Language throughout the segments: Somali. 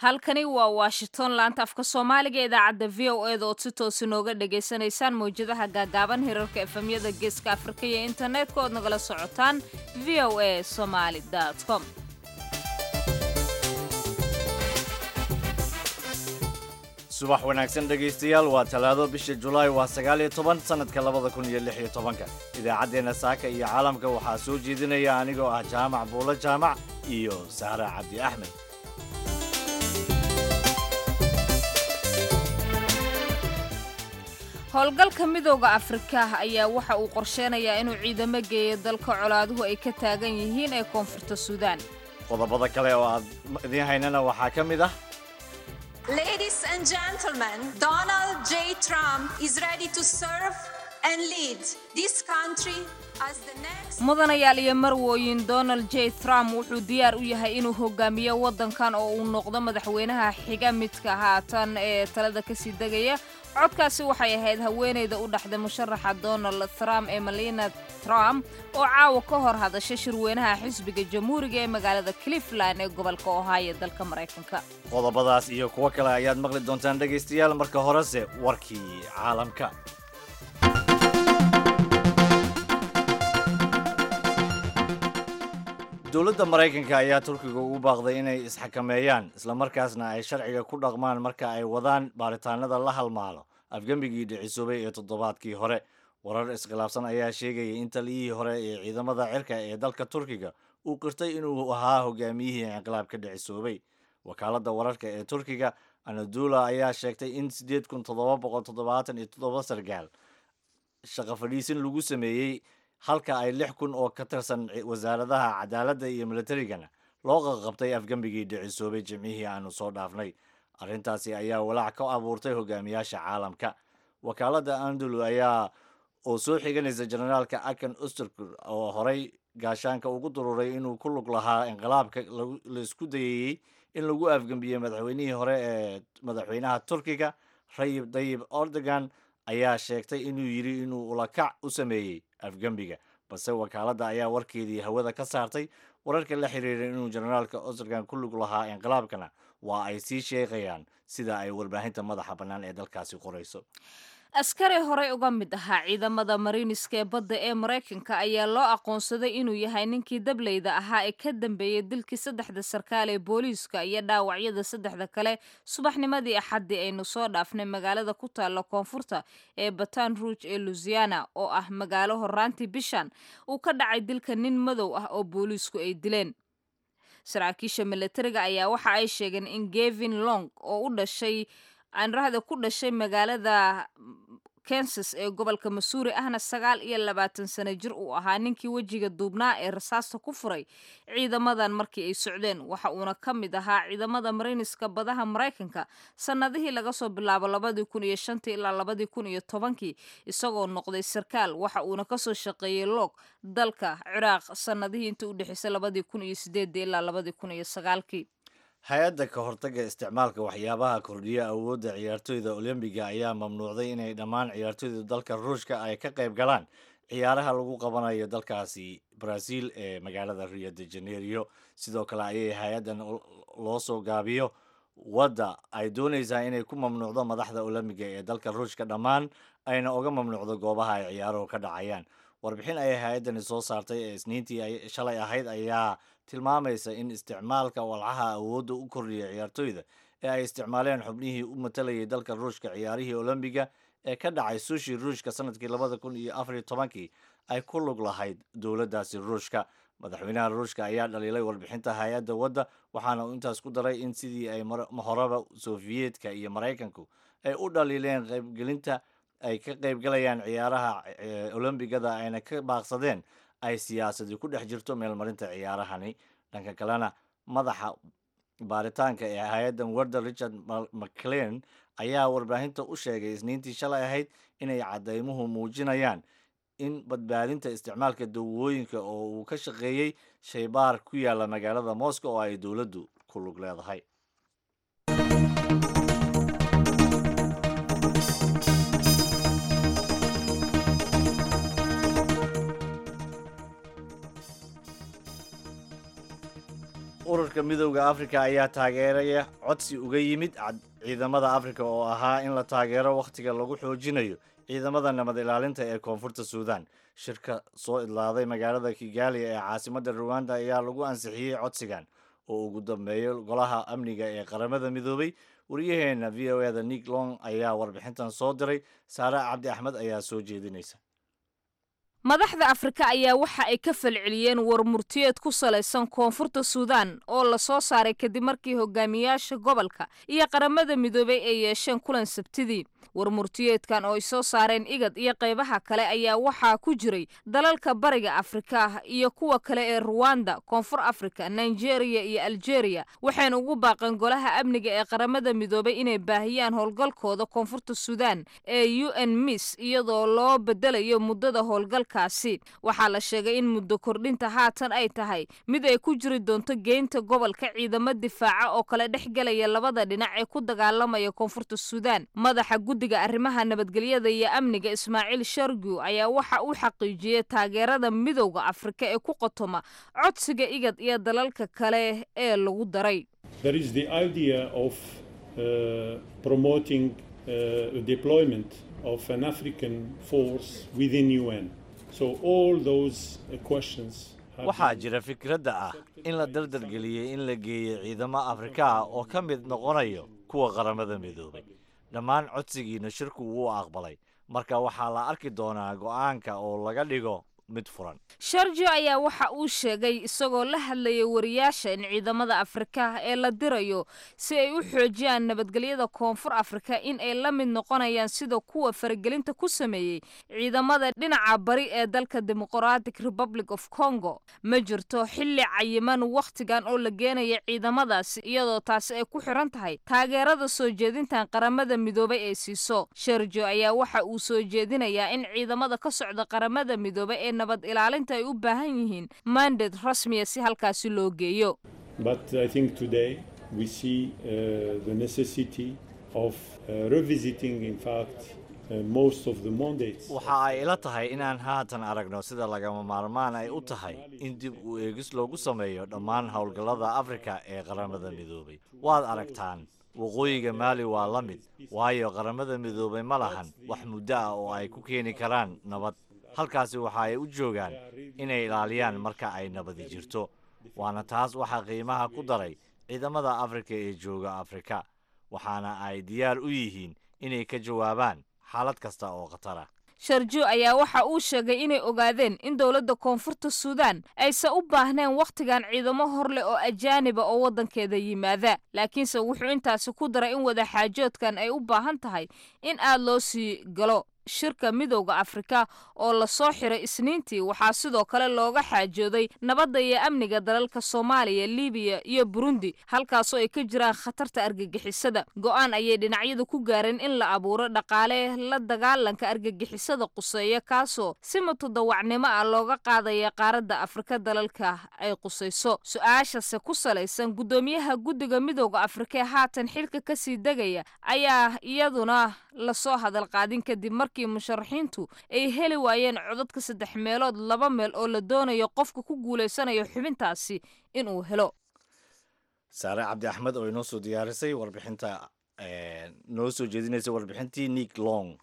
halkani waa washington laanta afka soomaaliga idaacadda v o eda ood si toos inooga dhagaysanaysaan mawjadaha gaagaaban hirarka efemyada geeska afrika iyo internetka ood nagala socotaan v o a somaali com subax wanaagsan dhegaystayaal waa talaado bisha julaay waa sagaal iyo toban sannadka labada kun iyo lix iyo tobanka idaacaddeenna saaka iyo caalamka waxaa soo jeedinaya anigoo ah jaamac buulo jaamac iyo saara cabdi axmed howlgalka midooda afrika ayaa waxa uu qorsheynayaa inuu ciidamo geeyo dalka colaaduhu ay ka taagan yihiin ee koonfurta suudaan qodobada kale oo aad idiin haynana waxaa ka mid ah Ladies and gentlemen, Donald J. Trump is ready to serve and lead this country as the next. mudanayaal iyo marwooyin donald j trump wuxuu diyaar u yahay inuu hogaamiyo waddankan oo uu noqdo madaxweynaha xiga midka haatan ee talada kasii degaya codkaasi waxay ahayd haweeneyda u dhaxday musharaxa donald trump ee malina trump oo caawa ka hor hadashay shirweynaha xisbiga jamhuuriga ee magaalada cleveland ee gobolka ohio dalka maraykanka qodobadaas iyo kuwo kale ayaad maqli doontaan dhegaystayaal marka horese warkii caalamka dowladda maraykanka ayaa turkiga ugu baaqday inay isxakameeyaan islamarkaasna ay sharciga ku dhaqmaan marka ay wadaan baaritaanada la halmaalo afgembigii dhicisoobay ee toddobaadkii hore warar iskhilaafsan ayaa sheegaya in taliyihii hore ee ciidamada cirka ee dalka turkiga uu qirtay inuu ahaa hogaamiyihii inqilaabka dhicisoobay wakaaladda wararka ee turkiga anadula ayaa sheegtay in siddeed kun toddoba boqol toddobaatan iyo toddoba sargaal shaqo fadhiisin lagu sameeyey halka ay lix kun oo ka tirsan wasaaradaha cadaaladda iyo militarigana loo qaqabtay afgembigii dhicisoobay jimcihii aanu soo dhaafnay arrintaasi ayaa walaac ka abuurtay hogaamiyaasha caalamka wakaaladda andulu ayaa oo soo xiganaysa generaalka akan usterkur oo horay gaashaanka ugu dururay inuu ku lug lahaa inqilaabka la isku dayayey in lagu afgembiyey madaxweynihii hore ee madaxweynaha turkiga rayib dayib erdogan ayaa sheegtay inuu yidhi inuu ulakac u sameeyey afgembiga balse wakaaladda ayaa warkeedii hawada ka saartay wararka la xiriiray inuu generaalka ostergan ku lug lahaa inqilaabkana waa ay sii sheeqayaan sida ay warbaahinta madaxa bannaan ee dalkaasi qorayso askari horey uga mid ahaa ciidamada mariiniska ee badda ee maraykanka ayaa loo aqoonsaday inuu yahay ninkii dableyda ahaa ee ka dambeeyey dilkii saddexda sarkaal ee booliiska iyo dhaawacyada saddexda kale subaxnimadii axaddii aynu soo dhaafnay magaalada ku taalla koonfurta ee batan rouge ee lusiana oo ah magaalo horaantii bishan uu ka dhacay dilka nin madow ah oo booliisku ay dileen saraakiisha milatariga ayaa waxa ay sheegeen in gevin long oo u dhashay aanrahda ku dhashay magaalada kansas ee gobolka masuuri ahna sagaal iyo labaatan sano jir uu ahaa ninkii wejiga duubnaa ee rasaasta ku furay ciidamadan markii ay socdeen waxa uuna ka mid ahaa ciidamada mariiniska badaha maraykanka sannadihii laga soo bilaabo labadii kun iyo shantii ilaa labadii kun iyo tobankii isagoo noqday sarkaal waxa uuna kasoo shaqeeyey loog dalka ciraaq sannadihii inta u dhexeysay labadii kun iyo sideedii ilaa labadii kun iyo sagaalkii hay-adda ka hortagga isticmaalka waxyaabaha kordhiya awoodda ciyaartoyda olombiga ayaa mamnuucday inay dhammaan ciyaartoyda dalka ruushka ay ka qayb galaan ciyaaraha lagu qabanayo dalkaasi brazil ee magaalada rio de janeiro sidoo kale ayay hay-addan loo soo gaabiyo wadda ay doonaysaa inay ku mamnuucdo madaxda olombiga ee dalka ruushka dhammaan ayna uga mamnuucdo goobaha ay ciyaaruhu ka dhacayaan warbixin ayay hay-addani soo saartay ee isniintii shalay ahayd ayaa tilmaamaysa in isticmaalka walcaha awoodda u kordhiya ciyaartoyda ee ay isticmaaleen xubnihii u matalayay dalka ruushka ciyaarihii olombiga ee ka dhacay sushi ruushka sanadkii labada kun iyo afariyo tobankii ay ku lug lahayd dowladdaasi ruushka madaxweynaha ruushka ayaa dhaliilay warbixinta hay-adda wadda waxaana uu intaas ku daray in sidii ay horeba sofiyeetka iyo maraykanku ay u dhaliileen qaybgelinta ay ka qaybgalayaan ciyaaraha olombigada ayna ka baaqsadeen ay siyaasadi ku dhex jirto meelmarinta ciyaarahani dhanka kalena madaxa baaritaanka ee hay-addan warda richard mclean ayaa warbaahinta u sheegay isniintii shalay ahayd inay caddaymuhu muujinayaan in badbaadinta isticmaalka dawooyinka oo uu ka shaqeeyey shaybaar ku yaala magaalada moscow oo ay dowladdu ku lug leedahay ururka midowda afrika ayaa taageeraya codsi uga yimid ciidamada afrika oo ahaa in la taageero wakhtiga lagu xoojinayo ciidamada nabad ilaalinta ee koonfurta suudan shirka soo idlaaday magaalada kigali ee caasimadda ruwanda ayaa lagu ansixiyey codsigan oo ugu dambeeyo golaha amniga ee qaramada midoobay wariyaheenna v o eda nick long ayaa warbixintan soo diray saare cabdi axmed ayaa soo jeedinaysa madaxda afrika ayaa waxa ay ka falceliyeen war murtiyeed ku salaysan koonfurta suudan oo la soo saaray kadib markii hogaamiyaasha gobolka iyo qaramada midoobay ay yeesheen kulan sabtidii war murtiyeedkan oo ay soo saareen igad iyo qaybaha kale ayaa waxaa ku jiray dalalka bariga afrika iyo kuwa kale ee ruwanda koonfur afrika nigeria iyo algeria waxayna ugu baaqeen golaha amniga ee qaramada midoobay inay baahiyaan howlgalkooda koonfurta suudan ee u n mis iyadoo loo bedelayo muddada howlgalkaasi waxaa la sheegay in muddo kordhinta haatan ay tahay mid ay ku jiri doonto geynta gobolka ciidamo difaaca oo kala dhex gelaya labada dhinac ee ku dagaalamaya koonfurta suudan madaxa guddiga arrimaha nabadgelyada iyo amniga ismaaciil shargu ayaa waxa uu xaqiijiyey taageerada midowda afrika ee ku qotoma codsiga igad iyo dalalka kale ee lagu daray waxaa jira fikradda ah in la dardargeliyey in la geeyo ciidamo afrika ah oo ka mid noqonayo kuwa qaramada midoobay dhammaan codsigiina shirku wuu aqbalay marka waxaa la arki doonaa go'aanka oo laga dhigo mid furan sharjo ayaa waxa uu sheegay isagoo la hadlaya wariyaasha in ciidamada afrika ee la dirayo si ay u xoojiyaan nabadgelyada koonfur afrika in ay la mid noqonayaan sida kuwa faragelinta ku sameeyey ciidamada dhinaca bari ee dalka demoqratic republic of congo ma jirto xilli cayiman wakhtigan oo la geenaya ciidamadaasi iyadoo taasi ay ku xiran tahay taageerada soo jeedintan qaramada midoobay ay siiso sharjo ayaa waxa uu soo jeedinayaa in ciidamada ka socda qaramada midoobay ee nabad ilaalinta ay u baahan yihiin mandad rasmiya si halkaasi loo geeyo waxa ay ila tahay inaan haatan aragno sida lagama maarmaan ay u tahay in dib u eegis loogu sameeyo dhammaan howlgallada afrika ee qaramada midoobay waad aragtaan waqooyiga maali waa la mid waayo qaramada midoobay ma lahan wax muddo ah oo ay ku keeni karaan nabad halkaasi waxa ay u joogaan inay ilaaliyaan marka ay nabadi jirto waana taas waxaa qiimaha ku daray ciidamada afrika ee jooga afrika waxaana ay diyaar u yihiin inay ka jawaabaan xaalad kasta oo khatar ah sharjo ayaa waxa uu sheegay inay ogaadeen in dowladda koonfurta suudan aysan u baahneen wakhtigan ciidamo hor leh oo ajaaniba oo waddankeeda yimaada laakiinse wuxuu intaasi ku daray in wadaxaajoodkan ay u baahan tahay in aad loo sii galo shirka midowda afrika oo lasoo xiray isniintii waxaa sidoo kale looga xaajooday nabadda iyo amniga dalalka soomaaliya libiya iyo burundi halkaasoo ay ka jiraan khatarta argagixisada go'aan ayay dhinacyadu ku gaareen in la abuuro dhaqaale la dagaalanka argagixisada quseeya kaasoo si mutadawacnimo ah looga qaadaya qaaradda afrika dalalka ay qusayso su-aashase ku salaysan guddoomiyaha guddiga midowda afrika ee haatan xilka kasii degaya ayaa iyaduna lasoo hadal qaadin kadib markii musharaxiintu ay heli waayeen codadka saddex meelood laba meel oo la doonayo qofka ku guulaysanayo xubintaasi inuu helo saare cabdi axmed oo inoo soo diyaarisay warbixinta noo soo jeedinaysay warbixintii nick long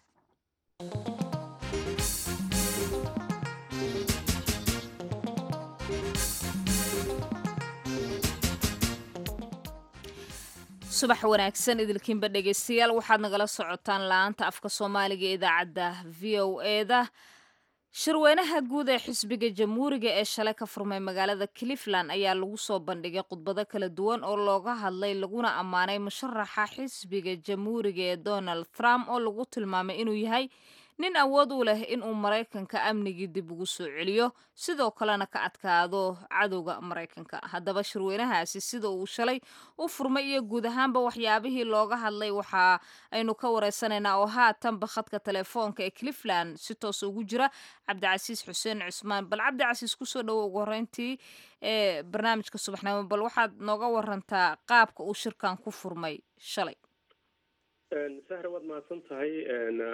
subax wanaagsan idilkiinba dhegaystayaal waxaad nagala socotaan la-aanta afka soomaaliga ee idaacadda v o eda shirweynaha guud ee xisbiga jamhuuriga ee shalay ka furmay magaalada cleveland ayaa lagu soo bandhigay khudbado kala duwan oo looga hadlay laguna ammaanay musharaxa xisbiga jamhuuriga ee donald trump oo lagu tilmaamay inuu yahay nin awood u leh inuu maraykanka amnigii dib ugu soo celiyo sidoo kalena ka adkaado cadowga maraykanka haddaba shirweynahaasi sida uu shalay u furmay iyo guud ahaanba waxyaabihii looga hadlay waxa aynu ka wareysanaynaa oo haatanba khadka telefoonka ee cleveland si toos ugu jira cabdicasiis xuseen cusmaan bal cabdicasiis kusoo dhowo ugu horeyntii ee barnaamijka subaxnimo bal waxaad nooga warantaa qaabka uu shirkan ku furmay shalay sahra waad mahadsan tahay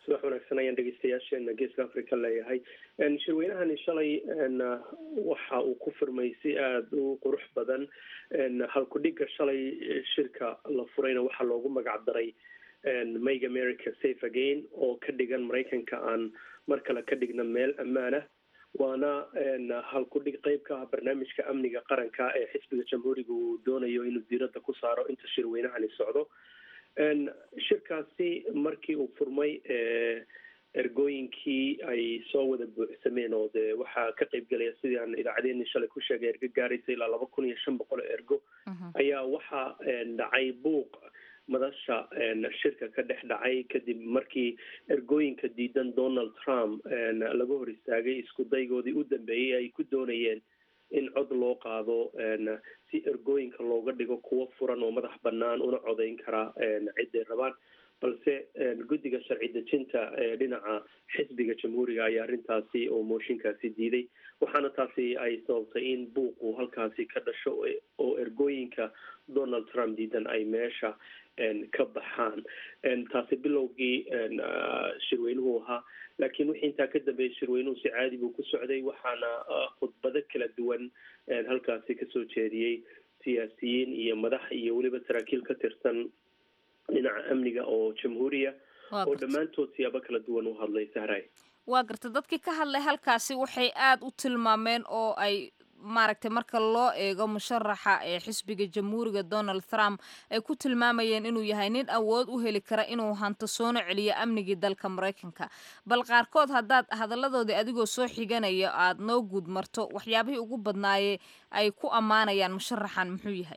subax wanaagsan ayaan dhegeystayaasheena geeska africa leeyahay shirweynahani shalay waxa uu ku furmay si aada u qurux badan halku-dhigga shalay shirka la furayna waxaa loogu magac daray make america safe again oo ka dhigan maraykanka aan mar kale ka dhigna meel ammaan ah waana halku-dhig qeyb ka ah barnaamijka amniga qaranka ee xisbiga jamhuuriga uu doonayo inuu diiradda ku saaro inta shirweynahani socdo shirkaasi markii uu furmay ergooyinkii ay soo wada buuxsameen oo dee waxaa ka qeyb gelaya sidii aan idaacadeeni shalay ku sheegay ergo gaaraysa ilaa laba kun iyo shan boqol oo ergo ayaa waxaa dhacay buuq madasha shirka ka dhex dhacay kadib markii ergooyinka diidan donald trump laga hor istaagay isku daygoodii u dambeeyey ay ku doonayeen in cod loo qaado si ergooyinka looga dhigo kuwo furan oo madax bannaan una codayn karaa ciday rabaan balse guddiga sharci dejinta ee dhinaca xisbiga jamhuuriga ayaa arrintaasi oo mooshinkaasi diiday waxaana taasi ay sababtay in buuqu halkaasi ka dhasho oo ergooyinka donald trump diidan ay meesha ka baxaan taasi bilowgii shirweynuhu ahaa laakiin wixii intaa ka dambeeyay shirweynuhu si caadi buu ku socday waxaana khudbado kala duwan halkaasi kasoo jeediyey siyaasiyiin iyo madax iyo weliba saraakiil ka tirsan dhinaca amniga oo jamhuuriya oo dhammaantood siyaabo kala duwan u hadlay sahray waa garta dadkii ka hadlay halkaasi waxay aada u tilmaameen oo ay maaragtay marka loo eego musharaxa ee xisbiga jamhuuriga donald trump ay ku tilmaamayeen inuu yahay nin awood u heli kara inuu hanto soona celiyo amnigii dalka maraykanka bal qaarkood haddaad hadalladoodii adigoo soo xiganaya aada noo guud marto waxyaabihii ugu badnaayee ay ku ammaanayaan musharaxan muxuu yahay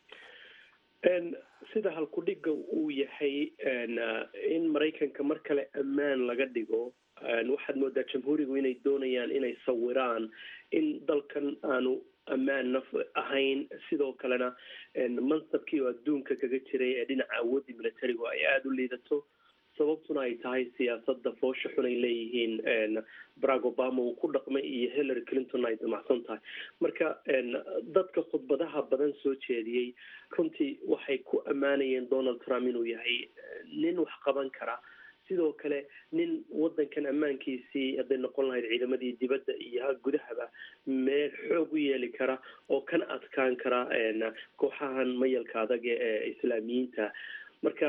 sida halku-dhigga uu yahay in maraykanka mar kale ammaan laga dhigo waxaad moodaa jamhuurigu inay doonayaan inay sawiraan in dalkan aanu ammaan naf ahayn sidoo kalena mansabkii oo adduunka kaga jiray ee dhinaca awoodii militarigu ay aada u liidato sababtuna ay tahay siyaasadda foosha xun ay leeyihiin barack obama uu ku dhaqmay iyo hillary clinton ay damacsan tahay marka dadka khudbadaha badan soo jeediyey runtii waxay ku ammaanayeen donald trump inuu yahay nin wax qaban kara sidoo kale nin wadankan ammaankiisii hadday noqon lahayd ciidamadii dibadda iyo gudahaba meel xoog u yeeli kara oo kana adkaan kara kooxahan mayalka adag ee islaamiyiinta marka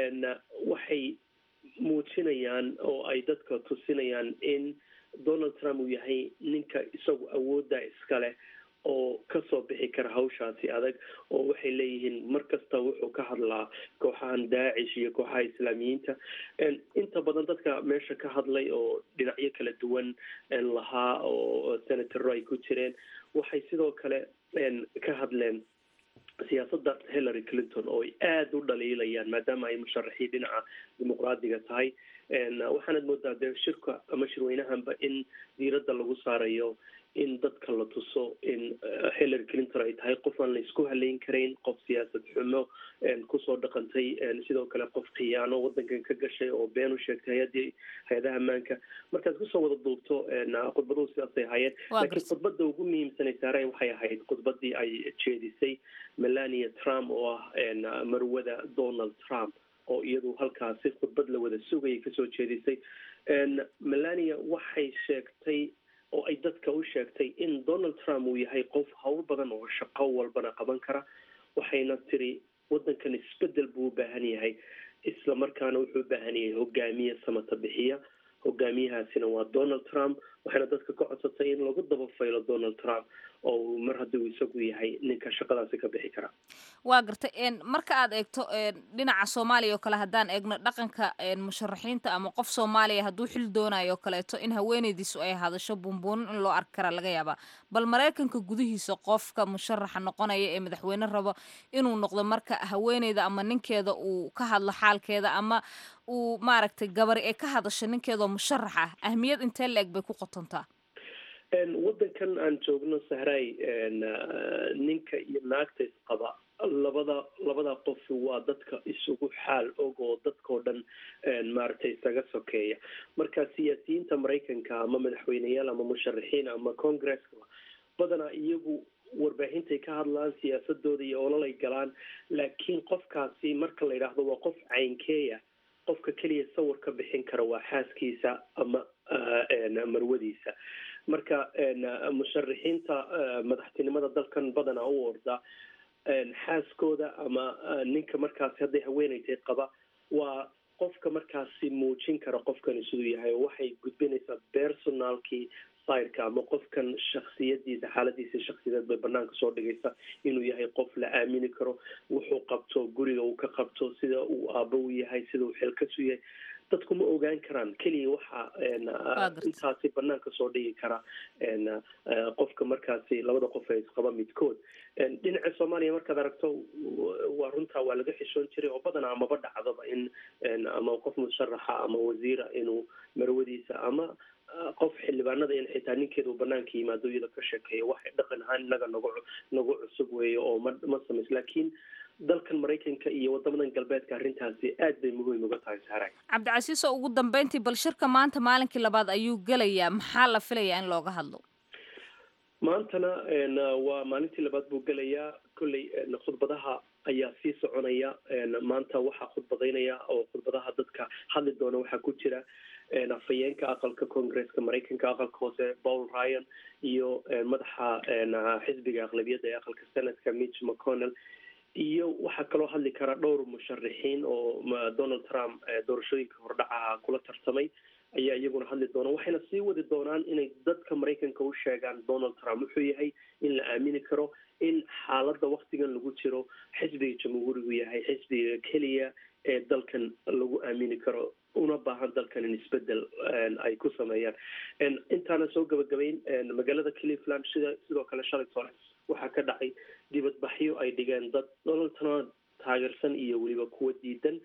waxay muujinayaan oo ay dadka tusinayaan in donald trump uu yahay ninka isagu awoodda iskale oo kasoo bixi kara hawshaasi adag oo waxay leeyihiin mar kasta wuxuu ka hadlaa kooxahan daacish iyo kooxaha islaamiyiinta inta badan dadka meesha ka hadlay oo dhinacyo kala duwan lahaa oo senataro ay ku jireen waxay sidoo kale ka hadleen siyaasadda hillary clinton oo ay aada u dhaliilayaan maadaama ay musharaxiin dhinaca dimuqraadiga tahay waxaanad moodaa dee shirka ama shirweynahanba in diiradda lagu saarayo in dadka la tuso in hillary clinton ay tahay qof aan la isku haleyn karayn qof siyaasad xumo kusoo dhaqantay sidoo kale qof khiyaano wadankan ka gashay oo been u sheegtay hay-adii hay-adaha ammaanka markaad kusoo wada duubto khudbaduhu sidaasay ahaayeen laakiin khudbada ugu muhiimsanay saareen waxay ahayd khudbadii ay jeedisay melania trump oo ah marwada donald trump oo iyadu halkaasi khudbad la wada sugayay kasoo jeedisay melania waxay sheegtay oo ay dadka u sheegtay in donald trump uu yahay qof hawl badan oo shaqo walbana qaban kara waxayna tiri wadankan isbedel buu u baahan yahay isla markaana wuxuu u baahan yahay hogaamiye samata bixiya hogaamiyahaasina waa donald trump waxayna dadka ka codsatay in lagu daba faylo donald trump oo mar haddii uu isagu yahay ninka shaqadaasi ka bixi kara waa gartay marka aad eegto dhinaca soomaaliya oo kale haddaan eegno dhaqanka musharaxiinta ama qof soomaaliya hadduu xil doonayo oo kaleeto in haweeneydiisu ay hadasho buunbuunin in loo arki karaa laga yaabaa bal maraykanka gudihiisa qofka musharaxa noqonaya ee madaxweyne rabo inuu noqdo marka haweeneyda ama ninkeeda uu ka hadlo xaalkeeda ama uu maaragtay gabari ay ka hadasho ninkeedao musharax ah ahmiyad intee la eg bay ku qotontaa wadankan aan joogno sahray ninka iyo naagta isqaba labada labada qof waa dadka isugu xaal og oo dadkao dhan maaragtay isaga sokeeya marka siyaasiyiinta maraykanka ama madaxweyneyaal ama musharaxiin ama congresska badanaa iyagu warbaaxintay ka hadlaan siyaasadooda iyo ololay galaan laakiin qofkaasi marka la yidhaahdo waa qof caynkeeya qofka keliya sawir ka bixin kara waa xaaskiisa ama marwadiisa marka musharixiinta madaxtinimada dalkan badanaa u orda xaaskooda ama ninka markaasi hadday haweeneytay qaba waa qofka markaasi muujin kara qofkani siduu yahay oo waxay gudbinaysaa personalkii sayrka ama qofkan shaksiyadiisa xaaladiisa shaksiyadeed bay banaanka soo dhigaysa inuu yahay qof la aamini karo wuxuu qabto guriga uu ka qabto sida uu aabo u yahay sida uu xilkasu yahay dadku ma ogaan karaan keliya waxa intaasi banaanka soo dhigi kara qofka markaasi labada qof ee isqaba midkood dhinaca soomaaliya markaad aragto waa runtaa waa laga xishoon jiray oo badanaa amaba dhacdaba in ama qof musharaxa ama wasiira inuu marwadiisa ama qof xildhibaanada in xitaa ninkeeda uu banaanka yimaado iyada ka sheekeeyo wax dhaqan ahaan inaga nagu nagu cusub weeye oo ma ma samays laakiin dalkan maraykanka iyo wadamadan galbeedka arrintaasi aad bay muhiim uga tahay saaray cabdicasiis oo ugu dambeyntii bal shirka maanta maalinkii labaad ayuu gelayaa maxaa la filayaa in looga hadlo maantana waa maalintii labaad buu gelayaa kolley khudbadaha ayaa sii soconaya maanta waxaa khudbadaynaya oo khudbadaha dadka hadli doona waxaa ku jira afhayeenka aqalka congresska maraykanka aqalka hoose paul ryan iyo madaxa xisbiga aqlabiyadda ee aqalka senatka mitch mcconnell iyo waxaa kaloo hadli kara dhowr musharixiin oo donald trump doorashooyinka hordhacaha kula tartamay ayaa iyaguna hadli doona waxayna sii wadi doonaan inay dadka maraykanka u sheegaan donald trump wuxuu yahay in la aamini karo in xaaladda waktigan lagu jiro xisbiga jamhuurigu yahay xisbiga keliya ee dalkan lagu aamini karo una baahan dalkan in isbedel ay ku sameeyaan intaana soo gabagabayn magaalada cleveland sida sidoo kale shalay hore waxaa ka dhacay dibadbaxyo ay dhigeen dad donald trump taageersan iyo weliba kuwa diidan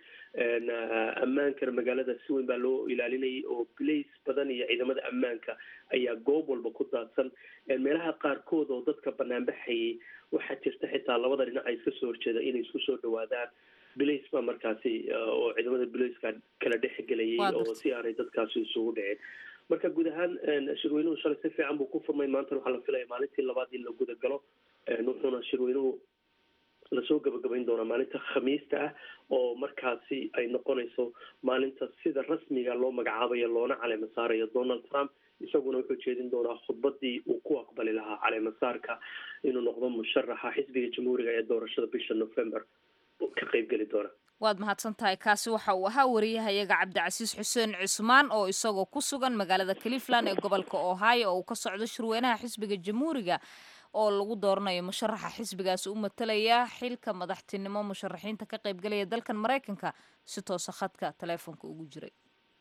ammaankana magaalada si weyn baa loo ilaalinayay oo blace badan iyo ciidamada ammaanka ayaa goob walba ku daadsan meelaha qaarkood oo dadka banaanbaxayay waxaa jirta xitaa labada dhinac ay iska soo horjeeda inay isku soo dhawaadaan blace baa markaasi oo ciidamada blaceka kala dhexgelayay oo si aanay dadkaasi isugu dhicin marka guud ahaan shirweynuhu shalay si fiican buu ku furmay maantana waxaa la filaya maalintii labaad in la guda galo wuxuuna shirweynuhu lasoo gabagabayn doonaa maalinta khamiista ah oo markaasi ay noqonayso maalinta sida rasmiga loo magacaabayo loona caleema saarayo donald trump isaguna wuxuu jeedin doonaa khudbadii uu ku aqbali lahaa caleemasaarka inuu noqdo musharaxa xisbiga jamhuuriga ee doorashada bisha november ka qeybgeli doona waad mahadsan tahay kaasi waxa uu ahaa wariyahayaga cabdicasiis xuseen cusmaan oo isagoo ku sugan magaalada cleveland ee gobolka ohio oo uu ka socdo shirweynaha xisbiga jamhuuriga oo lagu dooranayo musharaxa xisbigaasi u matalaya xilka madaxtinimo musharaxiinta ka qaybgalaya dalkan maraykanka si toosa khadka taleefonka ugu jiray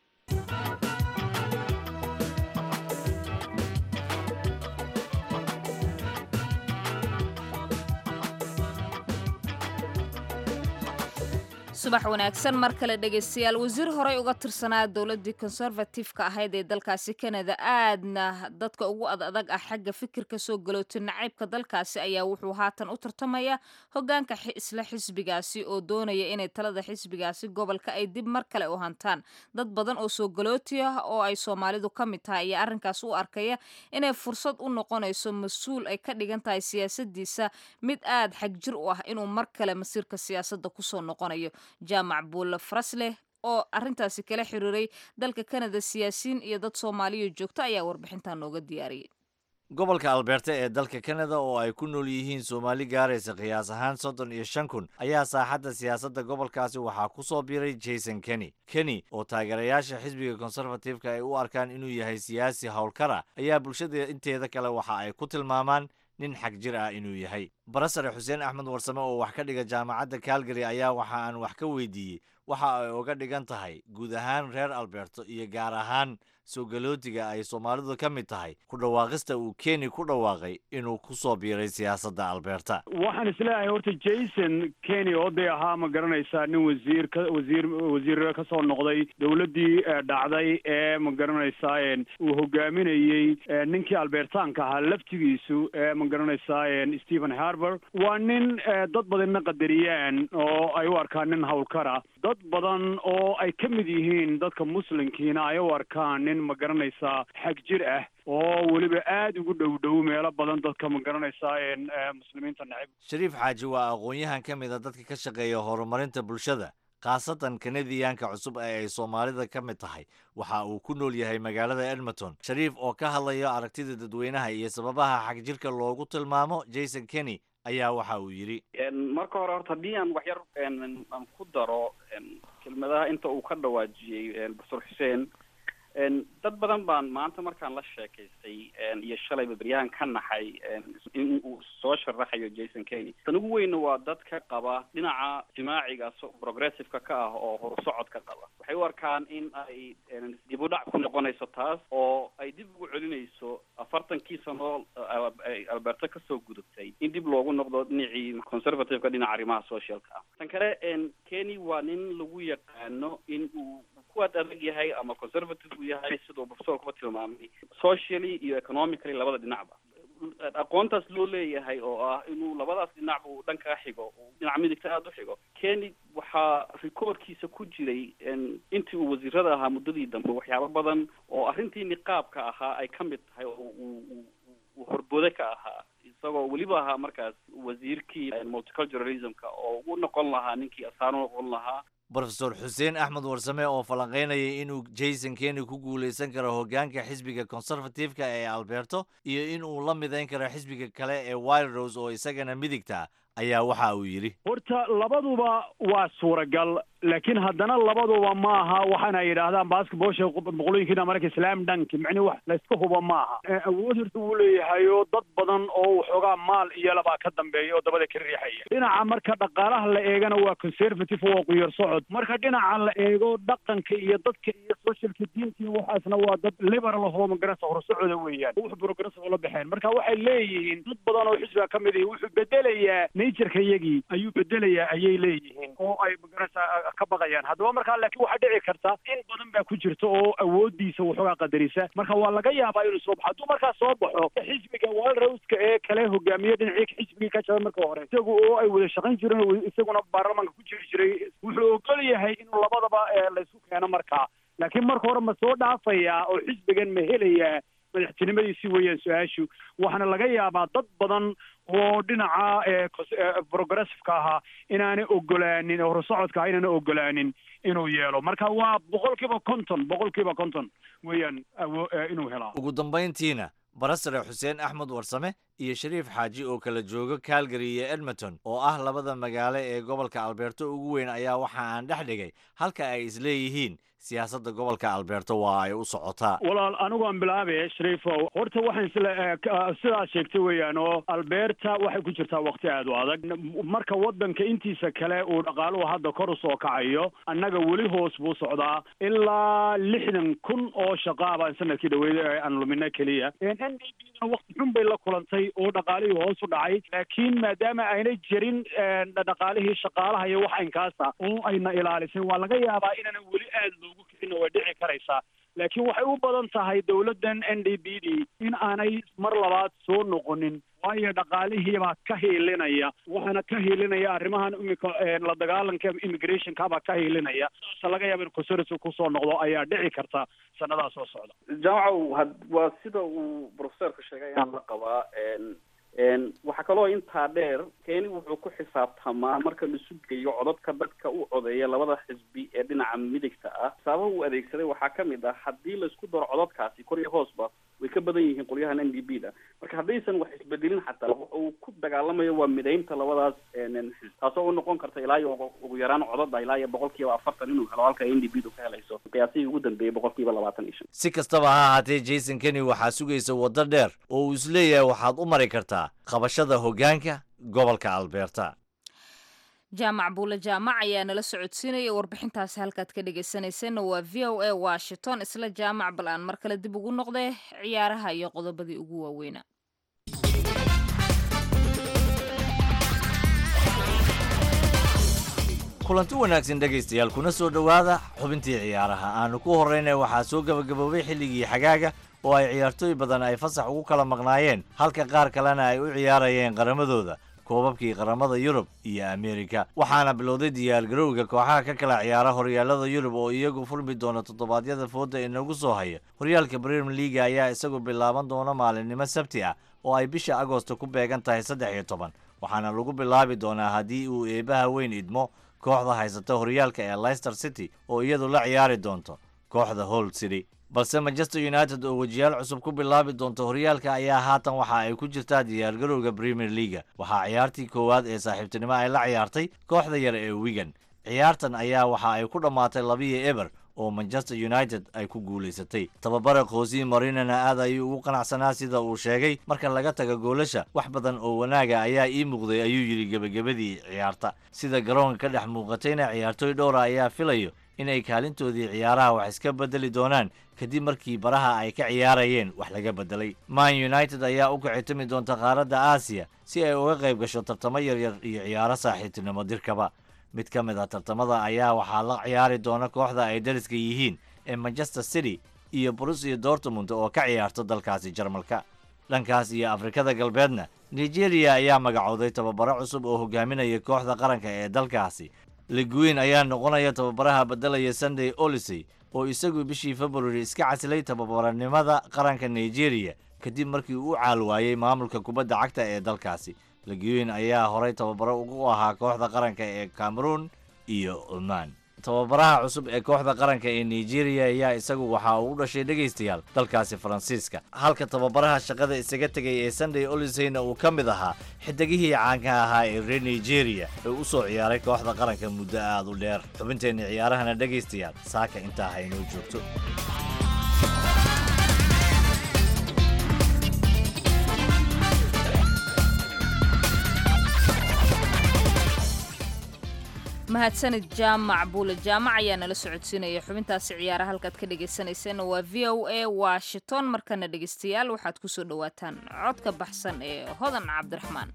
subax wanaagsan mar kale dhegaystayaal wasiir horey uga tirsanaa dowladii conservative-ka ahayd ee dalkaasi canada aadna dadka ugu ad adag ah xagga fikirka soo galootay nacaybka dalkaasi ayaa wuxuu haatan u tartamaya hogaanka isla xisbigaasi oo doonaya inay talada xisbigaasi gobolka ay dib mar kale u hantaan dad badan oo soo galooti ah oo ay soomaalidu ka mid tahay ayaa arrinkaas u arkaya inay fursad u noqonayso mas-uul ay ka dhigan tahay siyaasadiisa mid aad xagjir u ah inuu mar kale masiirka siyaasadda kusoo noqonayo jaamac buulle farasleh oo arrintaasi kala xiriiray dalka kanada siyaasiyiin iyo dad soomaaliya joogto ayaa warbixintan nooga diyaariyay gobolka alberta ee dalka kanada oo ay ku nool yihiin soomaali gaaraysa qiyaas ahaan soddon iyo shan kun ayaa saaxadda siyaasadda gobolkaasi waxaa ku soo biiray jason kenny kenny oo taageerayaasha xisbiga konservatifeka ay u arkaan inuu yahay siyaasi howlkara ayaa bulshada inteeda kale waxa ay ku tilmaamaan nin xag jir ah inuu yahay barasare xuseen axmed warsame oo wax ka dhiga jaamacadda calgary ayaa waxa aan wax ka weydiiyey waxa ay uga dhigan tahay guud ahaan reer alberto iyo gaar ahaan soo galootiga ay soomaalidu ka mid tahay ku dhawaaqista uu keni ku dhawaaqay inuu ku soo biiray siyaasadda alberta waxaan isleeyahay horta jason keny oo day ahaa ma garanaysaa nin wasiir ka wasiir wasiir ka soo noqday dowladdii dhacday ee ma garanaysaa uu hogaaminayey ninkii albertaanka ahaa laftigiisu ee ma garanaysaa stephen harber waa nin dad badanna qadariyaan oo ay u arkaan nin howlkara dad badan oo ay ka mid yihiin dadka muslimkiina ay u arkaan nin ma garanaysaa xag jir ah oo weliba aada ugu dhow dhow meelo badan dadka ma garanaysaa muslimiinta necib shariif xaaji waa aqoon-yahan ka mid a dadka ka shaqeeya horumarinta bulshada khaasatan kanadiyaanka cusub ee ay soomaalida ka mid tahay waxa uu ku nool yahay magaalada edmonton shariif oo ka hadlayo aragtida dadweynaha iyo sababaha xagjirka loogu tilmaamo jason kenny ayaa waxa uu yidhi marka hore horta haddii aan wax yar aan ku daro kelmadaha inta uu ka dhawaajiyey profesor xuseen dad badan baan maanta markaan la sheekaystay iyo shalayba beryahan ka naxay in uu soo sharaxayo jason kenny tan ugu weyna waa dadka qaba dhinaca jimaaciga progressiveka ka ah oo horusocodka qaba waxay u arkaan in ay dib u dhac ku noqonayso taas oo ay dib ugu celinayso afartankii sano ay alberto kasoo gudubtay in dib loogu noqdo dhinacii conservativeka dhinaca arrimaha socialka ah tan kale kenny waa nin lagu yaqaano in uu kuwaad adag yahay ama conservative uu yahay siduu professor kuba tilmaamay socially iyo economically labada dhinacba aqoontaas loo leeyahay oo ah inuu labadaas dhinac uu dhankaa xigo dhinaca midigta aada u xigo kenny waxaa recordkiisa ku jiray intii uu wasiirada ahaa muddadii dambe waxyaabo badan oo arrintii niqaabka ahaa ay ka mid tahay oo uu uu horbode ka ahaa isagoo weliba ahaa markaas wasiirkii multiculturalismka oo u noqon lahaa ninkii asaan u noqon lahaa brofesor xuseen axmed warsame oo falanqaynayay inuu jason kenny ku guulaysan karo hoggaanka xisbiga conservative-ka ee alberto iyo in uu la midayn karo xisbiga kale ee wild rose oo isagana midigta ayaa waxa uu yidhi horta labaduba waa suuragal laakiin haddana labaduba maaha waxaana yidhaahdaan basketballsha boqolooyinkiina marka slam dunk micni wax layska hubo maaha awood horta wuu leeyahayo dad badan oo waxoogaa maal iyo labaa ka dambeeya oo dabada ka riixaya dhinaca marka dhaqaalaha la eegana waa conservative oo quyar socod marka dhinaca la eego dhaqanka iyo dadka iyo socialka diinta iyo waxaasna waa dad liberal ahoo magarasa horsocoda weeyaan wax progressive la baxeen marka waxay leeyihiin dad badan oo xisbiga ka mid ihi wuxuu bedelayaa natureka iyagii ayuu bedelayaa ayay leeyihiin oo ay magarasa ka baqayaan haddaba markaa laakiin waxaa dhici karta in badan baa ku jirta oo awoodiisa waxoogaa qadarisa marka waa laga yaabaa inuu soo baxo hadduu markaa soo baxo xisbiga wild rose-ka ee kale hogaamiye dhinacii xisbigii ka jabay marka hore isagu oo ay wada shaqayn jireen oo isaguna baarlamaanka ku jiri jiray wuxuu ogol yahay inuu labadaba laysku keeno markaa laakiin marka hore ma soo dhaafayaa oo xisbigan ma helayaa madaxtinimadiisi weeyaan su-aashu waxaana laga yaabaa dad badan oo dhinaca progressiveka ahaa inaanay ogolaanin horusocodka ah inaana ogolaanin inuu yeelo marka waa boqol kiiba konton boqol kiiba konton weeyaan inuu helaa ugu dambayntiina barasare xuseen axmed warsame iyo shariif xaaji oo kala jooga calgary iyo edmonton oo ah labada magaalo ee gobolka alberto ugu weyn ayaa waxa aan dhex dhigay halka ay isleeyihiin siyaasadda gobolka alberto waa ay u socotaa walaal anigu aan bilaabaya shariifow horta waxaan isle sidaad sheegtay weeyaan oo alberta waxay ku jirtaa wakti aad u adag marka waddanka intiisa kale uu dhaqaaluhu hadda kor usoo kacayo annaga weli hoos buu socdaa ilaa lixdan kun oo shaqaa baan sanadkii dhaweeyay aan lumina keliya n d b na wakti xun bay la kulantay oo dhaqaalihii hoos u dhacay laakiin maadaama aynay jirin dhaqaalihii shaqaalaha iyo wax inkaasa oo ayna ilaalisin waa laga yaabaa inaanan weli aad loogu kicin way dhici karaysaa laakiin waxay u badan tahay dowladdan n d b d in aanay mar labaad soo noqonin waayo dhaqaalihiibaa ka hiilinaya waxaana ka hiilinaya arrimahan imika la dagaalanka immigrationkabaa ka hiilinaya saasa laga yaaba in conservative kusoo noqdo ayaa dhici karta sanadaa soo socda jaamacow had waa sida uu professorka sheegay ayaan la qabaa waxaa kaloo intaa dheer keeni wuxuu ku xisaabtamaa marka la sugayo codadka dadka u codeeya labada xisbi ee dhinaca midigta ah sababa uu adeegsaday waxaa kamid ah haddii laisku daro codadkaasi kor iyo hoosba way ka badan yihiin qolyahan n d b da marka haddaysan wax isbedelin xataa uu ku dagaalamayo waa midaynta labadaas xisb taasoo u noqon karta ilaa iyo ugu yaraan codada ilaa iyo boqol kiiba afartan inuu helo halka n d b du ka helayso qiyaasihii ugu dambeeyay boqol kiiba labaatan iyo shan si kastaba ha ahaatee jason kenny waxaa sugaysa waddo dheer oo uu isleeyahay waxaad u mari kartaa qabashada hoggaanka gobolka alberta jaamac buule jaamac ayaa nala socodsiinaya warbixintaasi halkaad ka dhegaysanayseena waa v o a washington isla jaamac bal aan mar kale dib ugu noqday ciyaaraha iyo qodobadii ugu waaweynaa kulanti wanaagsan dhegaystayaal kuna soo dhowaada xubintii ciyaaraha aanu ku horraynay waxaa soo gebagaboobay xilligii xagaaga oo ay ciyaartooy badan ay fasax ugu kala maqnaayeen halka qaar kalena ay u ciyaarayeen qaramadooda koobabkii qaramada yurub iyo ameerika waxaana bilowday diyaargarowga kooxaha ka kala ciyaara horyaalada yurub oo iyagu furmi doona toddobaadyada fooda inagu soo haya horyaalka brem leaga ayaa isagu bilaaban doona maalinimo sabti ah oo ay bisha agosto ku beegan tahay saddex iyo toban waxaana lagu bilaabi doonaa haddii uu eebaha weyn idmo kooxda haysata horyaalka ee leicester city oo iyadu la ciyaari doonto kooxda hall city balse manchester united oo wejiyaal cusub ku bilaabi doonta horyaalka ayaa haatan waxa ay ku jirtaa diyaargarowga premier leaga waxaa ciyaartii koowaad ee saaxiibtinimo ay la ciyaartay kooxda yar ee wigan ciyaartan ayaa waxa ay ku dhammaatay labiyo eber oo manchester united ay ku guulaysatay tababare khosi marinana aad ayuu ugu qanacsanaa sida uu sheegay marka laga taga goolasha wax badan oo wanaaga ayaa ii muuqday ayuu yidhi gebagabadii ciyaarta sida garoonka ka dhex muuqatayna ciyaartooy dhowra ayaa filayo inay kaalintoodii ciyaaraha wax iska bedeli doonaan kadib markii baraha ay ka ciyaarayeen wax laga bedelay man united ayaa u kicitimi doonta qaaradda aasiya si ay uga qayb gasho tartamo yaryar iyo ciyaaro saaxiibtinimo dirkaba mid ka mid ah tartamada ayaa waxaa la ciyaari doona kooxda ay dariska yihiin ee manchester city iyo borussia dortmund oo ka ciyaarto dalkaasi jarmalka dhankaas iyo afrikada galbeedna nigeria ayaa magacooday tababaro cusub oo hogaaminaya kooxda qaranka ee dalkaasi liguin ayaa noqonaya tababaraha beddelaya sunday olisey oo isagu bishii februari iska casilay tababaranimada qaranka nigeria kadib markii uu caal waayey maamulka kubadda cagta ee dalkaasi liguin ayaa horay tababaro ugu ahaa kooxda qaranka ee cameroon iyo oman tababaraha cusub ee kooxda qaranka ee nigeria ayaa isagu waxa uu u dhashay dhegaystayaal dalkaasi faransiiska halka tababaraha shaqada isaga tegay ee sunday oliseyna uu ka mid ahaa xidigihii caanka ahaa ee reer nigeria ee u soo ciyaaray kooxda qaranka muddo aad u dheer xubinteenna ciyaarahana dhegaystayaal saaka intaa haynoo joogto mahadsanid jaamac buule jaamac ayaa nala socodsiinaya xubintaasi ciyaaraha halkaad ka dhegaysanayseena waa v o a washington markana dhegaystayaal waxaad ku soo dhowaataan codka baxsan ee hodan cabdiraxmaan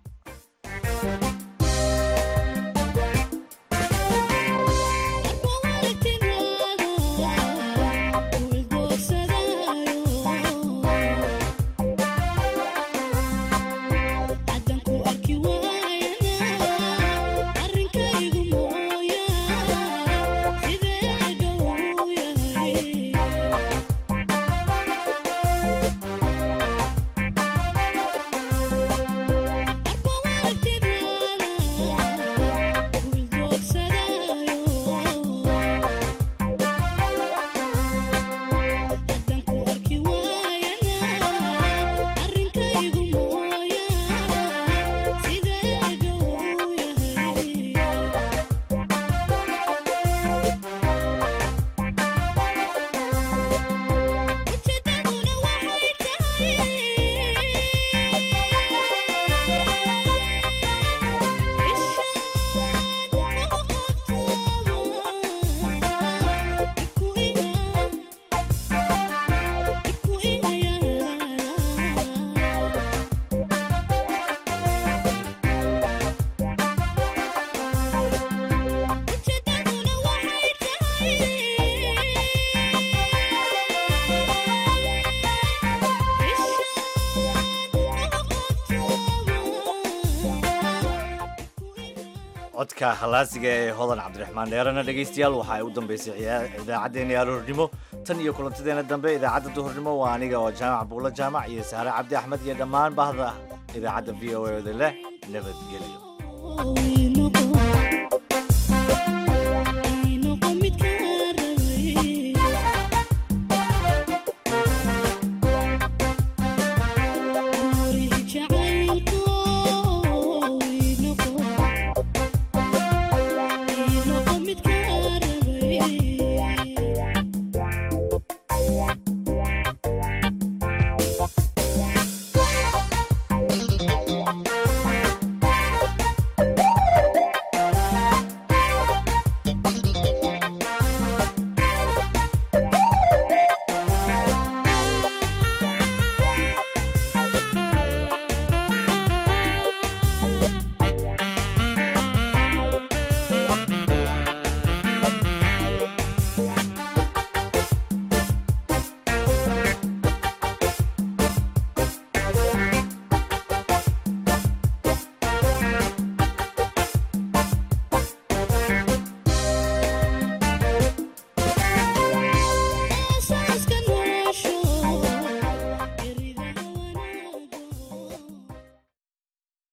codka halaasiga ee hodan cabdiraxmaan dheerana dhegaystayaal waxa ay u dambaysay idaacaddeenna yaaloornimo tan iyo kulantadeena dambe idaacadda duhurnimo waa aniga oo jaamac buulo jaamac iyo sahre cabdi axmed iyo dhammaan bahda idaacadda v o a da leh nabadgelyo